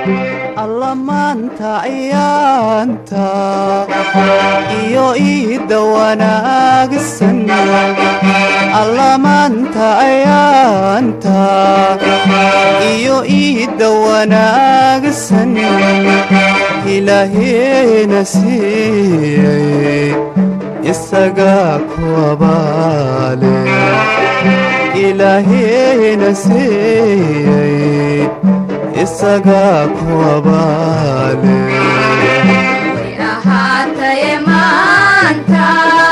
alla maanta ayaanta iyo iidda wanaagsan alla maanta ayaanta iyo iidda wanaagsan ilaaheena siiyey isagaa ku abaale ilaaheena siiyey isagaa ku abaale ahaataye maanta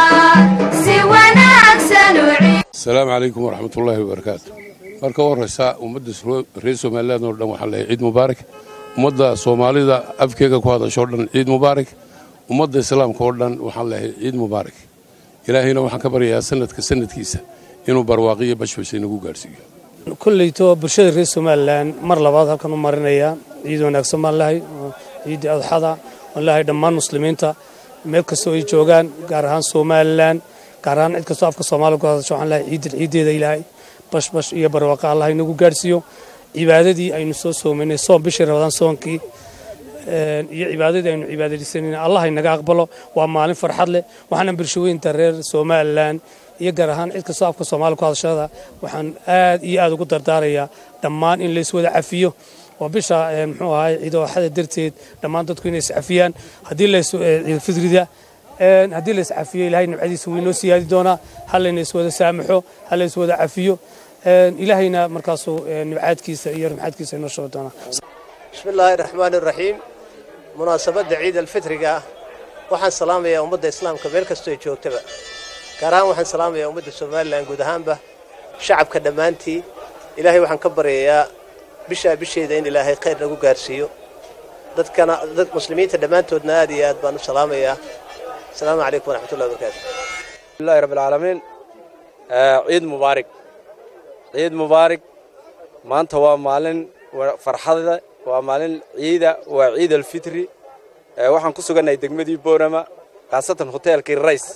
si wanaagsan u asalaamu calaykum waraxmat ullaahi wabarakaatu marka u horraysa ummadda reer somalilan oo dhan waxaan leehay ciid mubaarak ummadda soomaalida afkeega ku hadashoo dhan ciid mubaarak ummadda islaamka oo dhan waxaan leehay ciid mubaarak ilaahayna waxaan ka baryayaa sanadka sanadkiisa inuu barwaaqiyo bashbash inagu gaadhsiiyo kolleyto bulshada reer somalilan mar labaad halkan u marinaya ciid wanaagsan baan lahay ciidda adxada waan lahay dhammaan muslimiinta meel kastoo ay joogaan gaar ahaan somalilan gaar ahaan cid kastoo afka soomaaliya ku hadasho waxaan lahay ciidda ciiddeeda ilaahay bashbash iyo barwaaqa allah inagu gaadhsiiyo cibaadadii aynu soo soomaynay soon bishii rabadaan soonkii iyo cibaadadii aynu cibaadaysanayna allah inaga aqbalo waa maalin farxad leh waxaana bulshooyinta reer somalilan iyo gaar ahaan cid kastoo afka soomaaliya ku hadashada waxaan aad iyo aad ugu dardaarayaa dhammaan in layswada cafiyo oo bisha muxuu ahay ciidooxada darteed dhammaan dadku inay iscafiyaan haddii ciidfidrida haddii la iscafiyo ilahay nimcadiisa wuu inoo siyaadi doonaa ha layna iswada saamaxo ha la iswada cafiyo ilaahayna markaasuu nimcaadkiisa iyo rumxaadkiisa inoo shubi doonaa bismi illaahi raxmaani raxiim munaasabadda ciid alfitriga ah waxaan salaamayaa ummadda islaamka meel kastoo ay joogtaba gaar ahaan waxaan salaamayaa ummadda somalilan guud ahaanba shacabka dhammaantii ilaahay waxaan ka baryayaa bishaa bisheeda in ilaahay khayr nagu gaarsiiyo dadkana dad muslimiinta dhammaantoodna aad iyo aad baan u salaamayaa asalaamu calaykum waraxmatullahi wabarakaatu bismillahi rabbil caalamiin ciid mubaarig ciid mubaarig maanta waa maalin farxada waa maalin ciida waa ciid alfitri waxaan ku sugannahay degmadii boorama khaasatan hoteelkii rays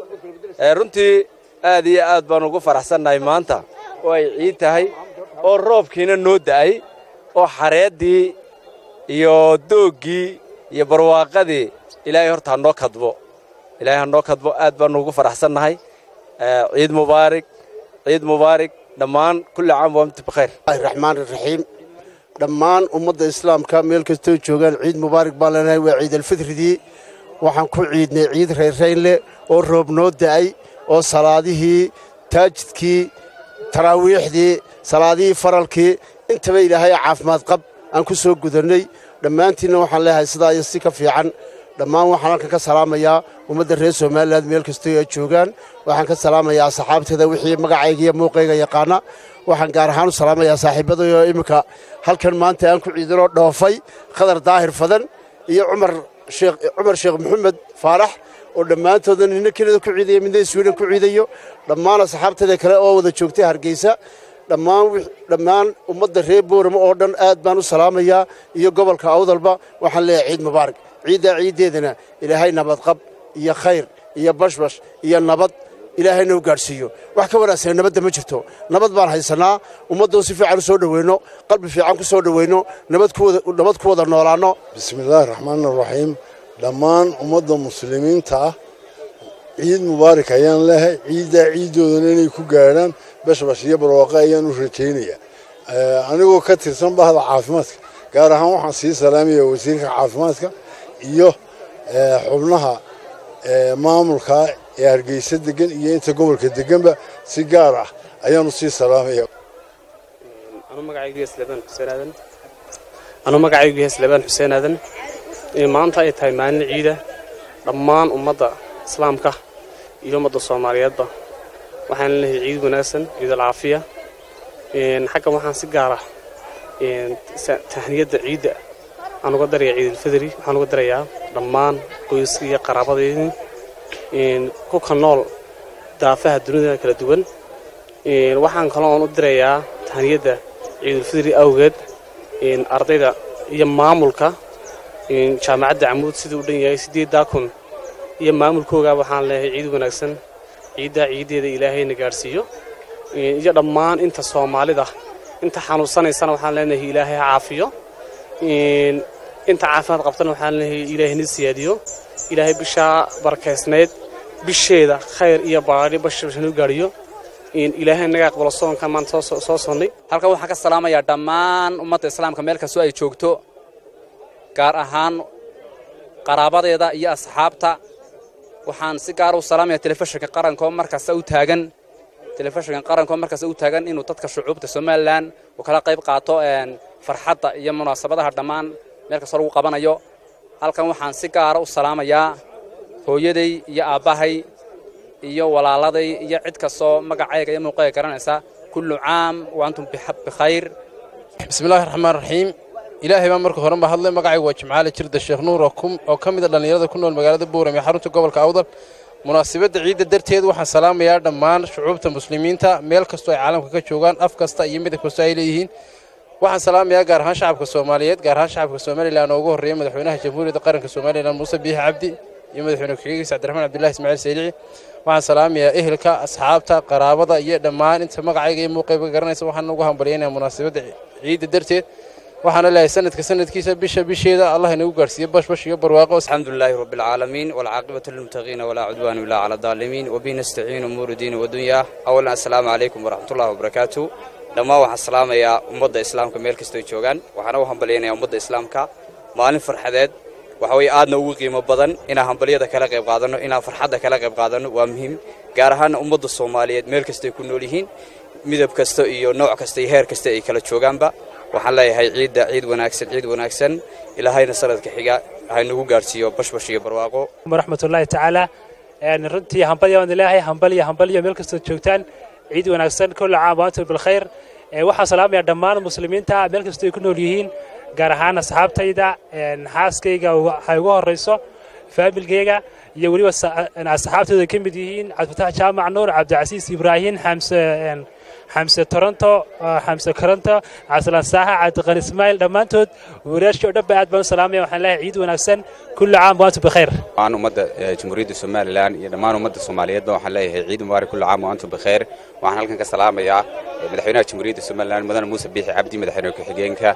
runtii aad iyo aad baan ugu faraxsannahay maanta oo ay ciid tahay oo roobkiina noo da'ay oo xareeddii iyo dooggii iyo barwaaqadii ilaahay horta ha noo kadbo ilaahay ha noo kadbo aad baannu ugu faraxsannahay ciid mubaarig ciid mubaarig dhammaan kulli caam waa mtu bikhayr raxmaan raxiim dhammaan ummadda islaamka meel kastoo joogaan ciid mubaarig baan leenahay waa ciid alfitridii waxaan ku ciidnay ciid reyrrayn leh oo roob noo da'ay oo salaadihii taajidkii taraawiixdii salaadihii faralkii intaba ilaahay caafimaad qab aan ku soo gudannay dhammaantiinna waxaan leeyahay sidaa iyo si ka fiican dhammaan waxaan halkan ka salaamayaa ummadda reer somalilan meel kastoo ay joogaan waxaan ka salaamayaa asxaabteeda wixii magacayga iyo muuqayga yaqaana waxaan gaar ahaan u salaamayaa saaxiibadayoo imminka halkan maanta aan ku ciidanoo dhoofay khadar daahir fadan iyo cumar sheekh cumar sheekh maxamed faarax oo dhammaantooda nina kelida ku ciidaya midna iswiidan ku ciidayo dhammaan asxaabteeda kale oo wada joogtay hargeysa dhammaan dhammaan ummadda reer boorama oo dhan aad baan u salaamayaa iyo gobolka awdalba waxaan leeyahay ciid mubaarak ciiddaa ciiddeedana ilaahay nabadqab iyo khayr iyo bashbash iyo nabad ilaahayna u gaadhsiiyo wax ka wanaagsan nabadda ma jirto nabad baan haysannaa ummaddoo si fiican u soo dhoweynno qalbi fiican ku soo dhoweynno nabad ku wada noolaanno bismillaahi raxmaani raxiim dhammaan ummadda muslimiinta ah ciid mubaarak ayaan leehay ciiddaa ciiddoodana inay ku gaadhaan bashbash iyo barwaaqo ayaan u rajaynayaa anigoo ka tirsan bahda caafimaadka gaar ahaan waxaan sii salaamaya wasiirka caafimaadka iyo xubnaha maamulka ee hargeysa degan iyo inta gobolka deganba si gaar ah ayaanu sii salaamaya anuu magacaygu yahay slebaan xuseen aadan maanta ay tahay maalin ciida dhammaan ummadda islaamka iyo ummadda soomaaliyeedba waxaan leeyahay ciid wanaagsan ciid alcaafiya xaggan waxaan si gaara tahniyadda ciidda waxaan uga darayaa ciidulfidri waxaan uga darayaa dhammaan qoyska iyo qaraabadeydii ku ka nool daafaha dunida kala duwan waxaan kaloo aan u dirayaa tahniyadda ciidulfidri awgeed ardayda iyo maamulka jaamacadda camuud siduu u dhan yahay siddeeddaa kun iyo maamulkoogaa waxaan leeyahay ciid wanaagsan ciiddaa ciiddeeda ilaahayna gaadhsiiyo iyo dhammaan inta soomaalida inta xanuunsanaysana waxaan leenahay ilaahay ha caafiyo inta caafimaad qabtana waxaan leeyahay ilaahay ni siyaadiyo ilaahay bishaa barakaysnayd bisheeda khayr iyo baadhi bashbasha nuu gaadhiyo ilaahay naga aqbalo soonkan maanta soo sonnay halkan waxaan ka salaamayaa dhammaan ummadda islaamka meel kastoo ay joogto gaar ahaan qaraabadeeda iyo asxaabta waxaan si gaara u salaamaya telefishinka qaranko markasta u taagan telefishinka qaranko markasta u taagan inuu dadka shucuubta somalilan uu kala qayb qaato farxadda iyo munaasabadaha dhammaan meel kastoo lagu qabanayo halkan waxaan si gaara u salaamayaa hooyaday iyo aabbahay iyo walaaladay iyo cid kastoo magacayga iyo muuqayga garanaysa kullu caam wa antum bikhayr bismillahi raxmaan raxiim ilaahay baa marka horenba hadlay magacaygu waa jimcaale jirda sheekh nuur oo ka mida dhallinyarada ku nool magaalada buuram ee xarunta gobolka awdal munaasabadda ciidda darteed waxaan salaamayaa dhammaan shucuubta muslimiinta meel kastoo ay caalamka ka joogaan af kasta iyo midab kastoo ay leeyihiin waxaan salaamayaa gaar ahaan shacabka soomaaliyeed gaar ahaan shacabka somalilan oo ugu horreeya madaxweynaha jamhuuriyadda qaranka somalilan muuse biixi cabdi iyo madaxweyne ku-xigeenkiisa cabdiraxmaan cabdullahi ismaaciil saylici waxaan salaamayaa ehelka asxaabta qaraabada iyo dhammaan inta magacayga iyo muuqayba garanaysa waxaan ugu hambalyaynaya munaasabadda ciidda darteed waxaana leeyahay sanadka sanadkiisa bisha bisheeda allah inagu gaarsiiyo bashbash iyo barwaaqo الحمد لله رب العالمين والعاقبة للمتقين ولا عدوان إلا على الظالمين وبه نستعين أمور الدين والدنيا أولا السلام عليكم ورحمة الله وبركاته dhammaan waxaan salaamayaa ummadda islaamka meel kastoo joogaan waxaana u hambalyaynayaa ummadda islaamka maalin farxadeed waxa weye aadna ugu qiimo badan inaan hambalyada kala qayb qaadanno inaan farxadda kala qayb qaadanno waa muhiim gaar ahaana ummadda soomaaliyeed meel kastay ku nool yihiin midab kasta iyo nooc kasta iyo heer kasta ay kala joogaanba waxaan leeyahay ciidda ciid wanaagsan ciid wanaagsan ilaahayna sanadka xiga haynagu gaadhsiiyo bashbash iyo barwaaqo waraxmatullaahi tacaala runtii hambalya waan ilaahay hambalya hambalya meel kastoo joogtaan ciid wanaagsan kulla caam waantum bilkhayr waxaan salaamayaa dhammaan muslimiinta meel kastoo ay ku nool yihiin gaar ahaan asxaabtayda xaaskayga waxay ugu horrayso faamilkayga iyo weliba asxaabtooda ka mid yihiin cabdifatax jaamac nuur cabdicasiis ibraahim xamse xamse toronto xamse koronto cabdisalaan saaxa cabdiqani ismaail dhammaantood wariyaashii oo dhan ba aad baan u salaamaya waxaan leeyahay ciid wanaagsan kulli caam waantum bikhayr dhammaan ummadda jamhuuriyadda somalilan iyo dhammaan ummadda soomaaliyeedba waxaan leeyahay ciid mubaarak kulli caam waantum bikhayr waxaan halkan ka salaamayaa madaxweynaha jamhuuriyadda somalilan mudane muuse biixi cabdi madaxweyne ku-xigeenka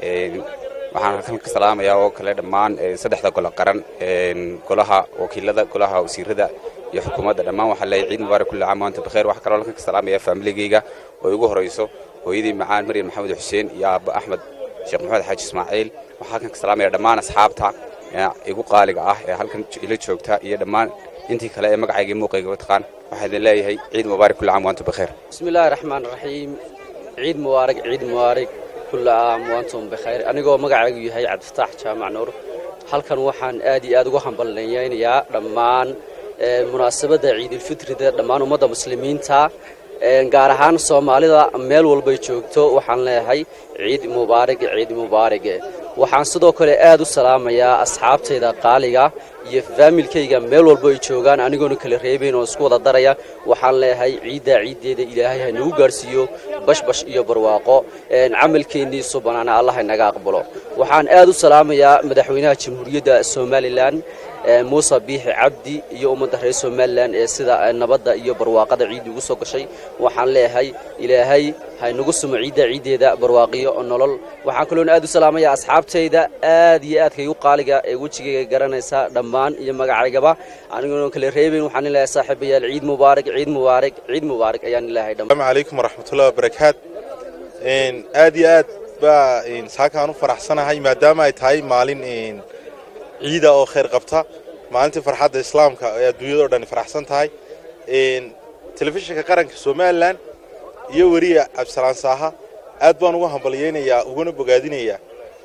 waxaan halkan ka salaamayaa oo kale dhammaan saddexda golo qaran golaha wakiilada golaha wasiirada iyo xukuumadda dhammaan waxaan leeyahay ciid mubaarak kulli caam waantum bikhayr waxaa kaloo halkan ka salaamayaa faamiligeyga oo igu horayso hooyadii macaan maryam maxamed xuseen iyo aabba axmed sheekh maxamed xaaji ismaaciil waxaa halkan ka salaamaya dhammaan asxaabta igu qaaliga ah ee halkan ila joogta iyo dhammaan intii kale ee magacayga iyo muuqayga taqaan waxaa idin leeyahay ciid mubaarak kulli caam waantum bikhayr بسم الله الرحمن الرحيم عيد مبارك عيد مبارك كل عام وانتم بخير anigoo magacaygu yahay cabdifataax jaamac nuur halkan waxaan aad iyo aad ugu hambalnayaynayaa dhammaan munaasabadda ciidulfitrida dhammaan ummadda muslimiinta gaar ahaan soomaalida meel walbay joogto waxaan leeyahay ciid mubaarig ciid mubaarig waxaan sidoo kale aad u salaamayaa asxaabtayda qaaliga iyo faamilkayga meel walba ay joogaan anigoona kala reebayn oo isku wada daraya waxaan leeyahay ciiddaa ciiddeeda ilaahay ha nagu gaarhsiiyo bashbash iyo barwaaqo camalkeennii subanaana allah inaga aqbalo waxaan aad u salaamayaa madaxweynaha jamhuuriyadda somalilan muuse biixi cabdi iyo ummadda reer somalilan ee sida nabadda iyo barwaaqada ciidda ugu soo gashay waxaan leeyahay ilaahay haynagu sumo ciidda ciiddeeda barwaaqiyo nolol waxaan kaloona aad u salaamayaa asxaabtayda aad iyo aadka igu qaaliga ee wejigayga garanaysa dhammaan iyo magacaygaba anigoona kala reebayn waxaan leeyahay saaxiibayaal ciid mubaarak ciid mubaarak ciid mubaarak ayaan leeyahay السلام عليكم ورحمة الله وبركاته aad iyo aad baa saakaan u faraxsanahay maadaama ay tahay maalin ciida oo khayr qabta maalintii farxadda islaamka ee adduunyada oo dhan faraxsan tahay telefishinka qaranka somalilan iyo weriya cabdisalaan saaha aad baan ugu hambalyaynayaa uguna bogaadinayaa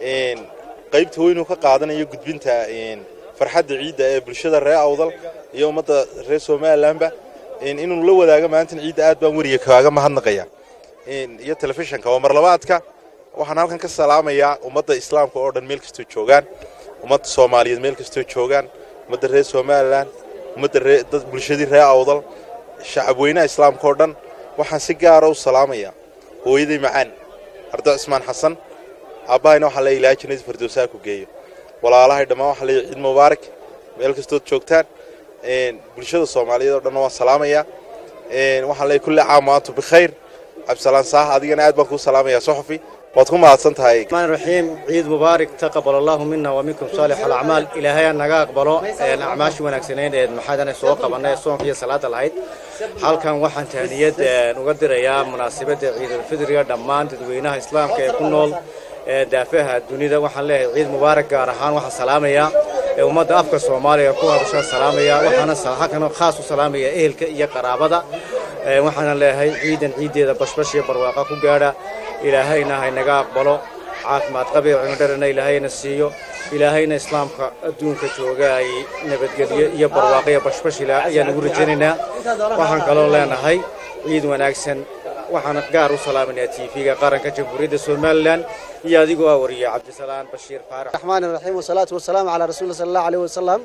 qaybta weynuu ka qaadanayo gudbinta farxadda ciidda ee bulshada reer awdal iyo ummadda reer somalilanba inuu la wadaago maalintan ciidda aad baan weriga kaaga mahadnaqaya iyo telefishinka waa marlabaadka waxaan halkan ka salaamayaa ummadda islaamka oo dhan meel kastoo joogaan ummadda soomaaliyeed meel kastoo joogaan ummadda reer somalilan ummadda dad bulshadii reer awdal shacab weynaha islaamka oo dhan waxaan si gaara u salaamayaa hooyaday macaan ardo cismaan xasan aabbahayna waxaa leeyahay ilaahay jannadii firdowsaha ku geeyo walaalahay dhammaan waxaa leeyahay ciid mubaarak meel kastood joogtaan bulshada soomaaliyeed oo dhanna waan salaamayaa waxaan leeyahay kulli caam waantu bikhayr cabdisalaan saah adigana aad baan kuu salaamayaa soxofi waad ku mahadsan tahay الرحمن الرحيم عيد مبارك تقبل الله منا ومنكم صالح الأعمال إلهي نجا أقبله أعماش ونكسنين محادنا سوق قبلنا صوم في صلاة العيد halkan waxaan tahniyad uga dirayaa munaasabadda ciidulfidriga dhammaan dadweynaha islaamka ee ku nool daafaha dunida waxaan leeyahay ciid mubaarak gaar ahaan waxaan salaamayaa ummadda afka soomaaliya ku hadasha salaamaya waxaana halkan khaas u salaamaya ehelka iyo qaraabada waxaana leeyahay ciidan ciiddeeda bashbash iyo barwaaqa ku gaadha ilaahayna haynaga aqbalo caafimaad qabiyo cimidharana ilaahayna siiyo ilaahayna islaamka adduunka jooga ay nabadgelyo iyo barwaaqo iyo bashbash ayaan ugu rajaynaynaa waxaan kaloo leenahay ciid wanaagsan waxaan gaar u salaaminayaa tv-ga qaranka jamhuuriyadda somalilan iyo adigoo ah wariye cabdisalaan bashiir faarax الرحمن الرحيم والصلاة والسلام على رسول الله صلى الله عليه وسلم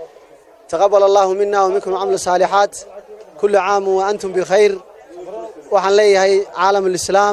تقبل الله منا ومنكم عمل الصالحات كل عام وأنتم بخير waxaan leeyahay caalam alislaam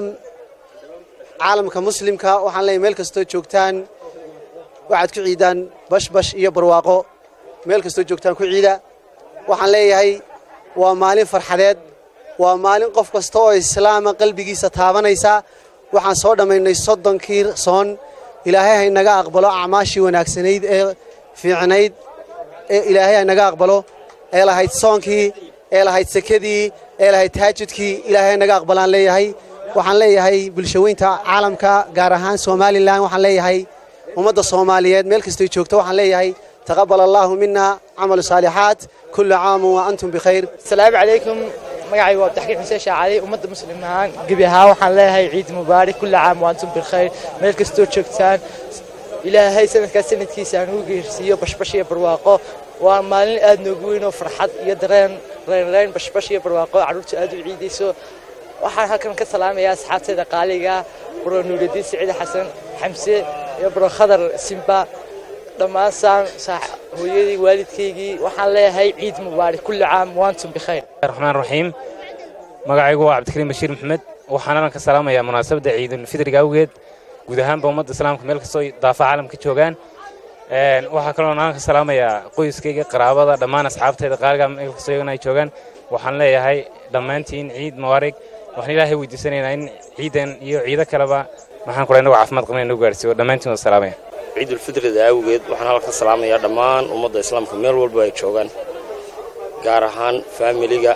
caalamka muslimka waxaan leeyahay meel kastoo joogtaan waxaad ku ciidaan bashbash iyo barwaaqo meel kastoo joogtaan ku ciida waxaan leeyahay waa maalin farxadeed waa maalin qof kasta oo islaama qalbigiisa taabanaysa waxaan soo dhammaynay soddonkii soon ilaahay haynaga aqbalo acmaashii wanaagsanayd ee fiicnayd ee ilaahay haynaga aqbalo ee lahayd soonkii ee lahayd sekadii ee lahayd taajudkii ilaahay haynaga aqbalaan leeyahay waxaan leeyahay bulshaweynta caalamka gaar ahaan somalilan waxaan leeyahay ummadda soomaaliyeed meel kastay joogto waxaan leeyahay taqabal allaahu mina camalu saalixaat kulla caamu wa antum bikhayr asalaamu calaykum magacaygu waa abdixkiin xuseen shaacali ummadda muslim ahaan gebi ahaan waxaan leeyahay ciid mubaarak kulla caam wa antum bilkhayr meel kastoo joogtaan ilaahay sanadkaas sanadkiisa aan ugu geersiiyo bashbash iyo barwaaqo waa maalin aad noogu weyn oo farxad iyo dareen reynreyn bashbash iyo barwaaqo carruurta aad u ciidayso waxaan halkan ka salaamayaa asxaabteeda qaaliga bro nuuraddiin siciid xasan xamse iyo bro khadar simba dhammaan saan hooyadii waalidkaygii waxaan leeyahay ciid mubaarak kulli caam waantum bikhayr الرحمن الرحيم magacaygu waa cabdikariim bashiir maxmed waxaan halkan ka salaamayaa munaasabadda ciidulfidriga awgeed guud ahaanba ummadda islaamka meel kastoo daafa caalamka joogaan waxaa kaloo aan ka salaamayaa qoyskayga qaraabada dhammaan asxaabtayda qaaliga meel kastoo iyagana ay joogaan waxaan leeyahay dhammaantiin ciid mubaarig waxaan ilaahay weydiisanaynaa in ciidan iyo ciido kaleba maxaan kula inagu caafimaad qabna inagu gaarsiiyo dhammaantiin waa salaamaya ciidulfitrida awgeed waxaan halkan salaamayaa dhammaan ummadda islaamka meel walba ay joogaan gaar ahaan faamiliga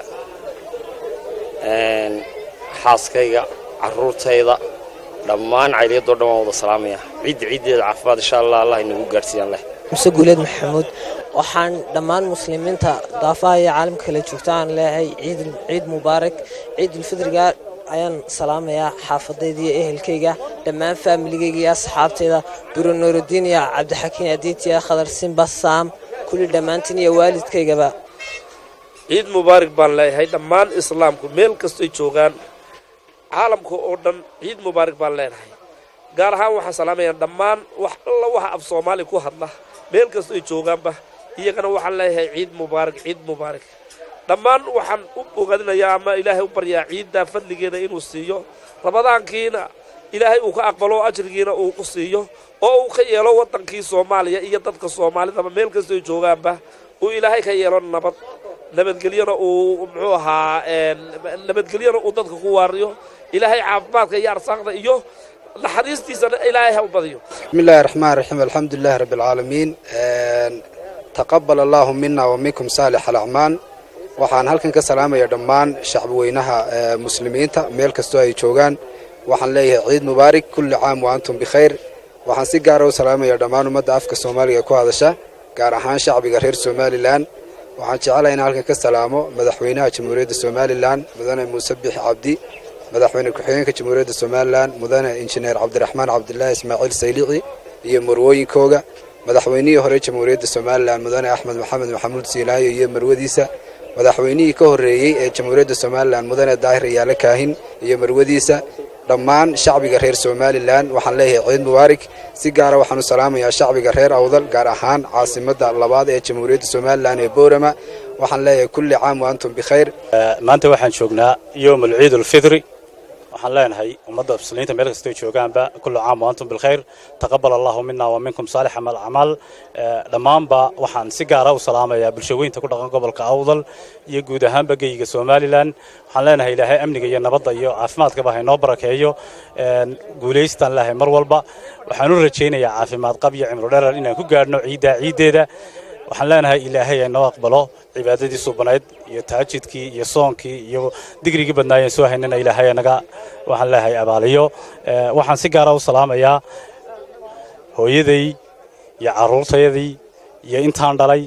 xaaskayga carruurtayda dhammaan cayliyadoo dhan waan wada salaamaya ciidda ciiddeeda caafimaad insha allah allah inagu gaarsiiyaan leh muse guuleed maxamuud waxaan dhammaan muslimiinta daafaha iyo caalamka kala joogta aan leeyahay ciid ciid mubaarak ciidulfidriga ayaan salaamayaa xaafadayda iyo ehelkayga dhammaan faamiligayga iyo asxaabtayda buro nuurudiin iyo cabdixakiin adiitiya khadar simba saam kulli dhammaantiin iyo waalidkaygaba ciid mubaarak baan leeyahay dhammaan islaamku meel kastoy joogaan caalamka oo dhan ciid mubaarak baan leenahay gaar ahaan waxaan salaamayaa dhammaan wax alla waxa af soomaali ku hadla meel kastoy joogaanba iyagana waxaan leeyahay ciid mubaarak ciid mubaarak dhammaan waxaan u bogadinayaa ama ilaahay u baryaa ciidda fadligeeda inuu siiyo rabadaankiina ilaahay uu ka aqbalo ajrigiina uu ku siiyo oo uu ka yeelo waddankii soomaaliya iyo dadka soomaalidaba meel kastoy joogaanba uu ilaahay ka yeelo nabad nabadgelyona uu muxuu ahaa nabadgelyona uu dadka ku waariyo ilaahay caafimaadka iyo arsaaqda iyo naxariistiisana ilaahay ha u badiyo بسم الله الرحمن الرحيم الحمد لله رب العالمين تقبل الله منا ومنكم صالح الأعمال waxaan halkan ka salaamaya dhammaan shacbi weynaha muslimiinta meel kastoo ay joogaan waxaan leeyahay ciid mubaarak kulli caam wa antum bikhayr waxaan si gaara u salaamaya dhammaan ummadda afka soomaaliga ku hadasha gaar ahaan shacbiga reer somalilan waxaan jecelahay in halkan ka salaamo madaxweynaha jamhuuriyadda somalilan mudane muuse bixi cabdi madaxweyne ku-xigeenka jamhuuriyadda somalilan mudane injineer cabdiraxmaan cabdilaahi ismaaciil saylici iyo marwooyinkooga madaxweynihii hore jamhuuriyadda somalilan mudane axmed maxamed maxamuud siilaayo iyo marwadiisa madaxweynihii ka horreeyey ee jamhuuriyadda somalilan mudane daahir yaale kaahin iyo marwadiisa dhammaan shacbiga reer somalilan waxaan leeyahay ciid mubaarak si gaara waxaan u salaamayaa shacbiga reer awdal gaar ahaan caasimadda labaad ee jamhuuriyadda somalilan ee boorama waxaan leeyahay kulli caam wa antum bikhayr maanta waxaan joognaa yowm alciid alfidri waxaan leenahay ummadda muslimiinta meel kastoo joogaanba kullu caam wa antum bilkhayr taqabbal allahu mina wa minkum saalix amal acmaal dhammaanba waxaan si gaara u salaamayaa bulshaweynta ku dhaqan gobolka awdal iyo guud ahaanba geyiga somalilan waxaan leenahay ilaahay amniga iyo nabadda iyo caafimaadkaba haynoo barakeeyo guulaystaan leehay mar walba waxaan u rajaynayaa caafimaad qab iyo cimro dherer inaan ku gaadhno ciiddaa ciiddeeda waxaan leenahay ilaahay aynoo aqbalo cibaadadii suubanayd iyo taajidkii iyo soonkii iyo digrigii badnaayeen soo haynana ilaahay naga waxaan leeyahay abaaliyo waxaan si gaara u salaamayaa hooyaday iyo carruurtayadii iyo intaan dhalay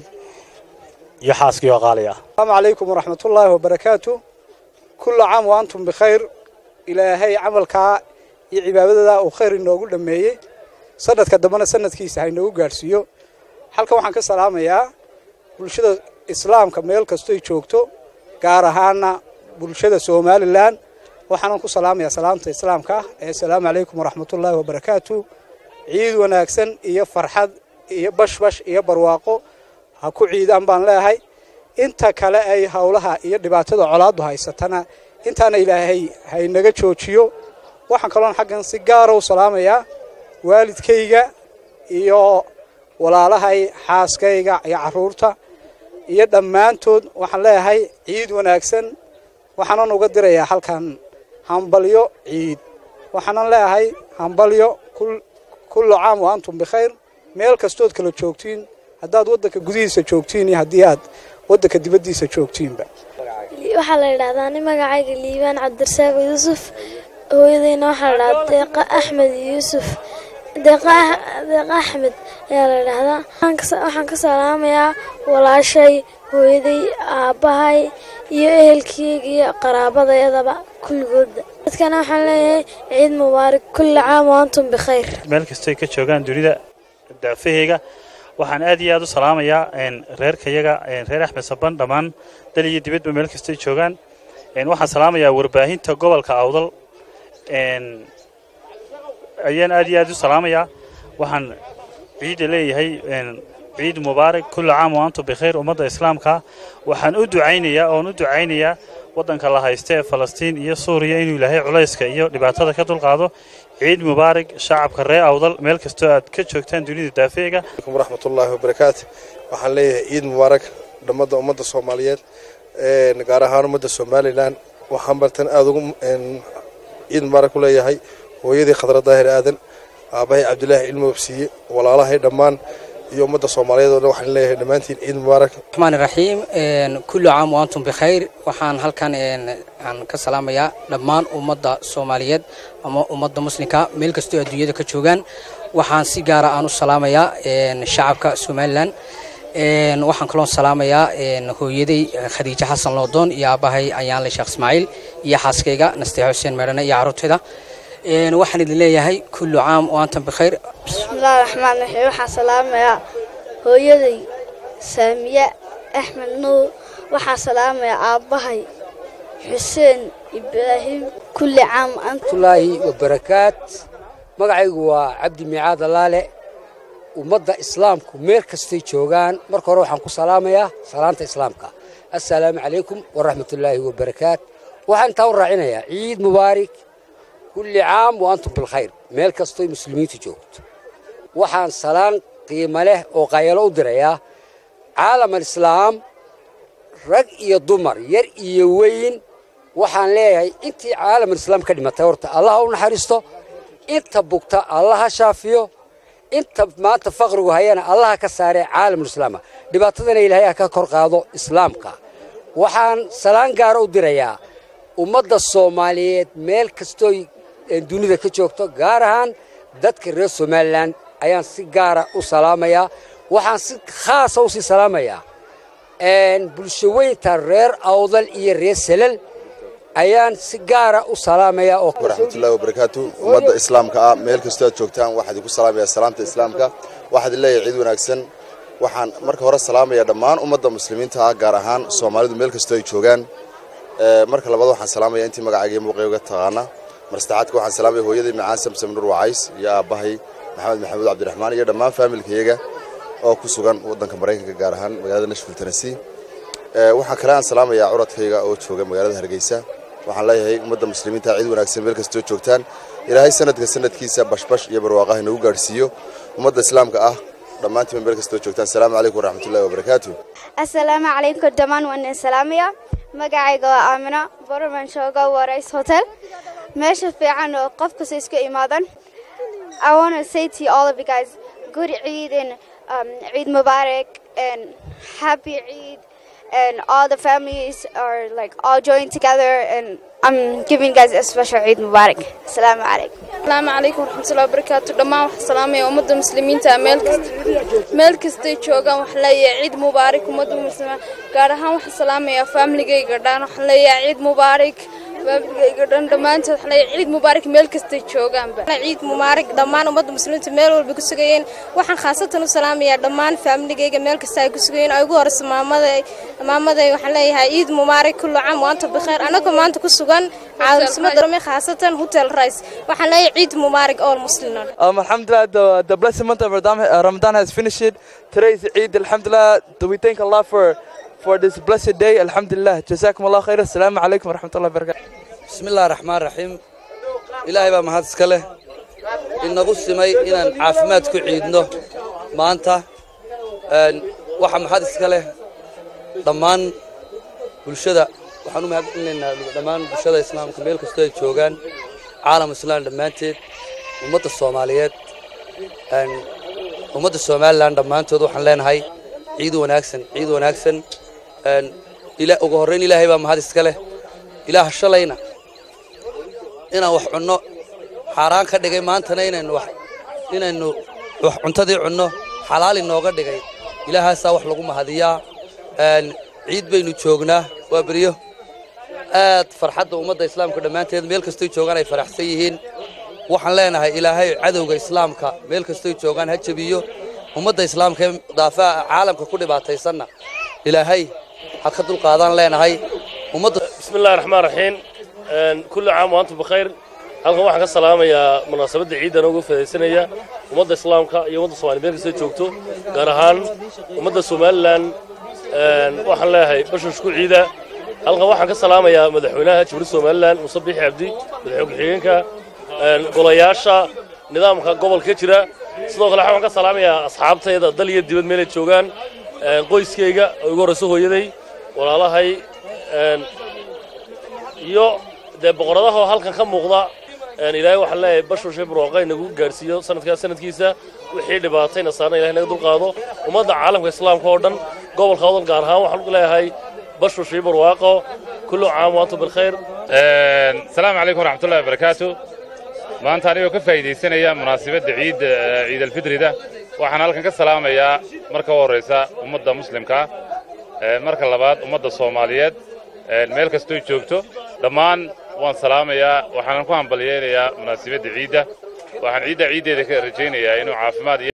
iyo xaaskii oo qaali ah السلام عليكم ورحمة الله وبركاته كل عام وأنتم بخير إلهي عملك iyo cibaadada uu khayr inoogu dhameeyey sanadka dambena sanadkiisa ha inoogu gaadhsiiyo halkan waxaan ka salaamayaa bulshada islaamka meel kastoy joogto gaar ahaana bulshada somalilan waxaanan ku salaamayaa salaamta islaamka ah ee asalaamu calaykum waraxmatullaahi wabarakaatu ciid wanaagsan iyo farxad iyo bashbash iyo barwaaqo ha ku ciidaan baan leeyahay inta kale ay howlaha iyo dhibaatada colaadu haysatana intaana ilaahay haynaga joojiyo waxaan kaloon xaggan si gaara u salaamayaa waalidkayga iyo walaalahay xaaskayga iyo carruurta iyo dhammaantood waxaan leeyahay ciid wanaagsan waxaanan uga dirayaa halkan hambalyo ciid waxaanan leeyahay hambalyo kullu caam wa antum bikhayr meel kastood kala joogtiin haddaad waddanka gudihiisa joogtiin iyo haddii aad waddanka dibaddiisa joogtiinba waxaa la yidhahdaa nin magacayga liibaan cabdirasaaq yuusuf hooyadayna waxaa la dhahdaa deeqa axmed yuusuf deeqa axmed ayaa la dhahdaa waxaan ka salaamayaa walaashay hooyaday aabbahay iyo ehelkeyga iyo qaraabadayadaba kulligooda dadkana waxaan leeyahay ciid mubaarak kulli caam wa antum bikhayr meel kastoy ka joogaan dunida daafaheyga waxaan aad iyo aad u salaamayaa reerkayaga reer axmed saban dhammaan dal iyo dibadba meel kastoy joogaan waxaan salaamayaa warbaahinta gobolka awdal ayaan aad iyo aad u salaamayaa waxaan ciida leeyahay ciid mubaarak kulli caam wa antum bikhayr ummadda islaamka waxaan u ducaynayaa oon u ducaynayaa waddanka la haysta ee falastiin iyo suuriya inuu ilaahay culayska iyo dhibaatada ka dulqaado ciid mubaarak shacabka reer awdal meel kastoo aad ka joogtaan dunida daafeega waraxmatullaahi wabarakaatu waxaan leeyahay ciid mubaarak dhammadda ummadda soomaaliyeed gaar ahaan ummadda somalilan waxaan bartan aada ugu ciid mubaarak ku leeyahay hooyadii khadra daahir aadan aabbahay cabdilaahi cilmi wabsiiye walaalahay dhammaan iyo ummadda soomaaliyeed oo dhan waxaan leeyahay dhammaantiin ciid mubaarak الرحمن الرحيم كل عام وأنتم بخير waxaan halkan aan ka salaamayaa dhammaan ummadda Soomaaliyeed ama ummadda muslimka meel kastoo adduunyada ka joogaan waxaan si gaar ah aan u salaamayaa shacabka Somaliland waxaan kaloo salaamayaa hooyaday Khadiija Xasan Loodoon iyo aabahay Ayaan Sheekh Ismaaciil iyo xaaskayga Nasteex Xuseen Meerane iyo carruurtayda waxaan idin leeyahay kullu caam wa antum bikhayr bismillaahi raxmaan raxiim waxaan salaamayaa hooyaday saamiye axmed nuur waxaan salaamayaa aabbahay xuseen ibraahim kulli caam waraxmatullaahi wabarakaat magacaygu waa cabdi miicaad allaale ummadda islaamku meel kastay joogaan marka hore waxaan ku salaamayaa salaanta islaamka assalaamu calaykum waraxmatullaahi wabarakaat waxaan intaa u raacinayaa ciid mubaarak kulli caam wa antum bilkhayr meel kastoy muslimiintu joogto waxaan salaan qiimo leh oo qayalo u dirayaa caalam alislaam rag iyo dumar yar iyo weyn waxaan leeyahay intii caalam alislaam ka dhimatay horta allah u naxariisto inta bugta allah ha shaafiyo inta maanta faqrigu hayana allah ka saare caalamulislaama dhibaatadana ilaahay ha ka kor qaado islaamka waxaan salaan gaara u dirayaa ummadda soomaaliyeed meel kastooy dunida ka joogto gaar ahaan dadka reer somalilan ayaan si gaara u salaamayaa waxaan si khaasa u sii salaamayaa bulshaweynta reer awdal iyo reer selal ayaan si gaara u salaamayaa oo waraxmatullahi wabarakaatu ummadda islaamka ah meel kastoo aad joogtaan waxaad igu salaamayaa salaamta islaamka waxaad leeyahay ciid wanaagsan waxaan marka hore salaamayaa dhammaan ummadda muslimiinta ah gaar ahaan soomaalidu meel kastoo ay joogaan marka labaad waxaan salaamayaa intii magacayga muuqayga taqaana mar saddexaadka waxaan salaamaya hooyaday macaan samsam nur wacays iyo aabbahay maxamed maxamuud cabdiraxmaan iyo dhammaan faamilkayaga oo ku sugan waddanka maraykanka gaar ahaan magaalada nashville tennessee waxaan kale aan salaamayaa curadkayga oo jooga magaalada hargeysa waxaan leeyahay ummadda muslimiinta ciid wanaagsan meel kastoo joogtaan ilaahay sanadka sanadkiisa bashbash iyo barwaaqaha inagu gaadhsiiyo ummadda islaamka ah dhammaantiinba meel kastoo joogtaan asalaamu calaykum waraxmatullahi wabarakaatu asalaamu calaykum dhammaan waan idin salaamaya magacayga waa aamina boroman jooga warays hotel meesha fiican oo qof kasta isku imaadan I want to say to all of you guys good Eid and um, Eid Mubarak and happy Eid and all the families are like all joined together and I'm giving you guys a special Eid Mubarak. Assalamu alaikum. asalaamu calaykum waraxmatullahi wabarakaatu dhammaan waxaa salaamaya ummadda muslimiinta meel kasta meel kastay joogaan waxaa leeyahay ciid mubaarak ummadda muslimiin gaar ahaan waxaa salaamaya faamiligayga dhan waxaa leeyahay ciid mubaarak faamiligayga dhan dhammaantood waxaa leeyahay ciid mubaarak meel kastay joogaanba ciid mubaarak dhammaan ummadda muslimiinta meel walba ku sugayeen waxaan khaasatan u salaamayaa dhammaan faamiligayga meel kasta ay ku sugayeen ay ugu horeyso maamaday maamaday waxaan leeyahay ciid mubaarak kullu caam waanta bikheer anagoo maanta ku sugan caasimada rome khaasatan hotel rice waxaan leeyahay ciid mubaarak all muslimin Um, Alhamdulillah, the, the blessed month of Ramadan, uh, Ramadan has finished. Today is Eid. Alhamdulillah, do we thank Allah for for this blessed day. Alhamdulillah. Jazakum Allah khair. Assalamu alaikum wa rahmatullahi wa barakatuh. بسم الله الرحمن الرحيم ilaahay baa mahad iska leh inagu simay inaan caafimaad ku ciidno maanta Een, waxa mahad iska leh dhammaan bulshada waxaan u mahadcelinaynaa dhammaan bulshada islaamka meel kastoo ay joogaan caalam islaan dhammaanteed ummadda soomaaliyeed Een, ummadda somalilan dhammaantood waxaan leenahay ciid wanaagsan ciid wanaagsan Een, ila- ugu horreyn ilaahay baa mahad iska leh ilaah shalayna inaan wax cunno xaaraan ka dhigay maantana inaynu wax inaynu wax cuntadii cunno xalaal inooga dhigay ilaahaasaa wax lagu mahadiyaa Een, ciid baynu joognaa waa beryo aad farxadda ummadda islaamka dhammaanteed meel kastoy joogaan ay faraxsan yihiin waxaan leenahay ilaahay cadowga islaamka meel kastoy joogaan ha jabiyo ummadda islaamka ee daafaha caalamka ku dhibaataysanna ilaahay ha ka dulqaadaan leenahay ummadda بسم الله الرحمن الرحيم Een, كل عام وأنتم بخير halkan waxaan ka salaamayaa munaasabadda ciidan uga fadaysanaya ummadda islaamka iyo ummadda soomaaliya meel kasta joogto gaar ahaan ummadda somalilan Een, waxaan leeyahay bashash ku ciida halkan waxaan ka salaamayaa madaxweynaha jibril somalilan muuse biixi cabdi madaxweyne ku-xigeenka een, golayaasha nidaamka gobolka ka jira sidoo kale waxaan ka salaamayaa asxaabtayda dal iyo dibad meelay joogaan Een, qoyskayga oo ugu horreyso hooyaday walaalahay een, iyo dee boqoradaha oo halkan ka muuqda een, ilaahay waxaan leeyahay bashushe barwaaqa inagu gaadhsiiyo sanadkaa sanadkiisa wixii dhibaatayna saarna ilahay naga dulqaado ummadda caalamka islaamka oo dhan gobolka odol gaar ahaan waxaan leeyahay bashushe barwaaqo kullu caam waantum bilkhayr asalaamu calaykum waraxmatullahi wabarakaatu maanta anigoo ka faa'iidaysanaya munaasabadda ciid ciid alfidrida waxaan halkan ka salaamayaa marka u horraysa ummadda muslimka Een, marka labaad ummadda soomaaliyeed een, meel kastoo joogto dhammaan waan salaamayaa waxaanan ku hambalyeynayaa munaasabadda ciidda waxaan ciidda ciiddeeda ka rajaynayaa inuu caafimaad iyo